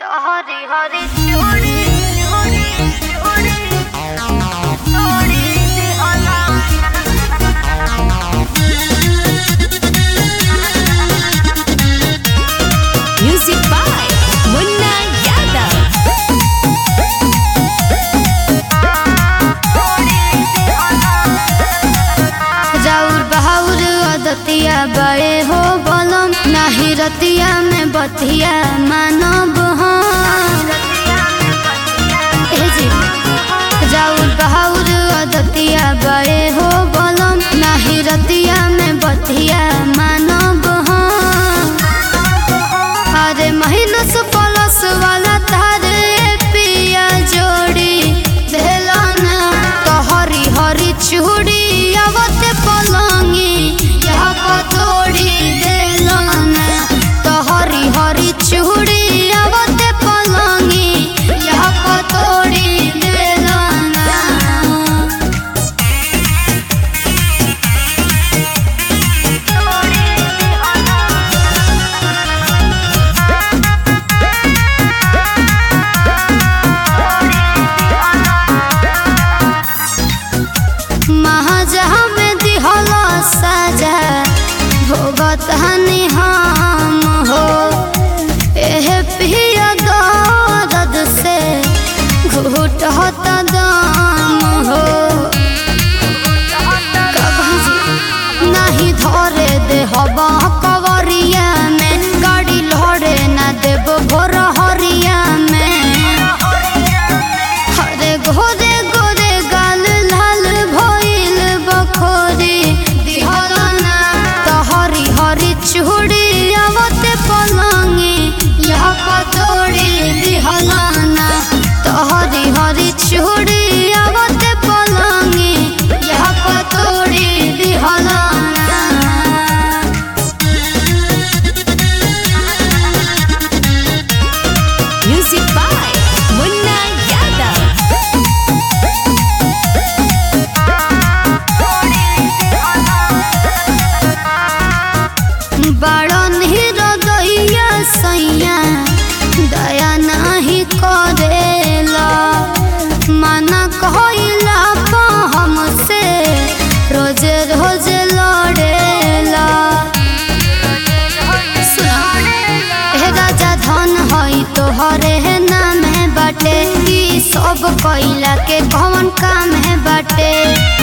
हरी हरी चूड़ी चूड़ी चूड़ी चूड़ी दिहला Music by Munna Yadav. राउर बहाउर अदतिया बड़े हो बलम नाही रतिया में बतिया मानब हम ए जी राउर बहाउर अदतिया बड़े हो बलम नाही रतिया में बतिया मानब हम अरे महीना से पलस वाला तारे पिया जोड़ी देलाना तो हरी हरी चूड़ी आवते पलंगी यहाँ पतोड़ी देलाना तो हरी हरी चूड़ी आवते पलंगी यहाँ पतोड़ी देलाना महाजहा में दिहला साजा भोगत हनी हम हो एह पिया दर्द से घुट होता दाम हो कभी नहीं धरे दे हवा कवरिया में गाड़ी लड़े ना देव भोर हरिया में हरे घोरे गोरे गाल लाल भइल बखोरी दिहलना तो हरी हरी चूड़ी आवते पलंगी यहाँ पतोड़ी दिहलना तो हरी हरी चूड़ी आवते पलंगी यहाँ पतोड़ी दिहलना Music by Munna Yadav. बड़न हृदया सैया दया नहीं करेला मना कहला पा हमसे रोज रोज लड़ेला हे राजा धन हई तोहरे है नाम है बाटे ई सब कैला के कौन काम है बाटे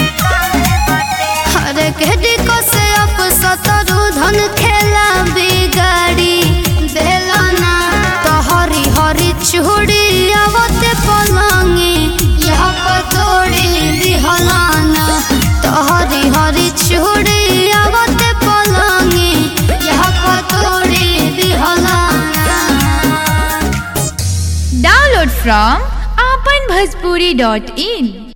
हरे केडी को से अप सतरु धन खेला बिगाड़ी देलाना तो हरी हरी चूड़ी आवते पलंगी यहाँ पतोड़ी दिहलाना तो हरी हरी चूड़ी आवते पलंगी यहाँ पतोड़ी दिहलाना Download from apanbhajpuri.in.